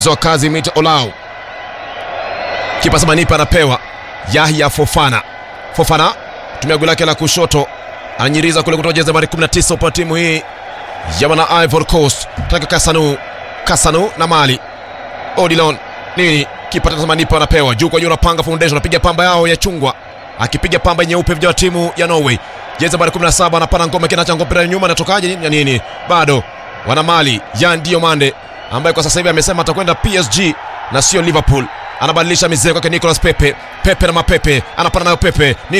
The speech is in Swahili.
wa kazi Mita Olau. Kipa sema nipa anapewa Yahya Fofana. Fofana tumia goli lake la kushoto ananyiriza kule kutoka jezi nambari 19 kwa timu hii ya wana Ivory Coast. Taka Kasanu, Kasanu na Mali. Odilon nini? Kipa tazama nipa anapewa juu kwa juu, anapanga foundation, anapiga pamba yao ya chungwa, akipiga pamba nyeupe vijana wa timu ya Norway. Jezi nambari 17 anapana ngoma, kinacha ngoma nyuma, anatokaje nini? nini? Bado wana Mali Yan Diomande ambaye kwa sasa hivi amesema atakwenda PSG na sio Liverpool. Anabadilisha mizee kwake Nicolas Pepe. Pepe na mapepe anapana nayo Pepe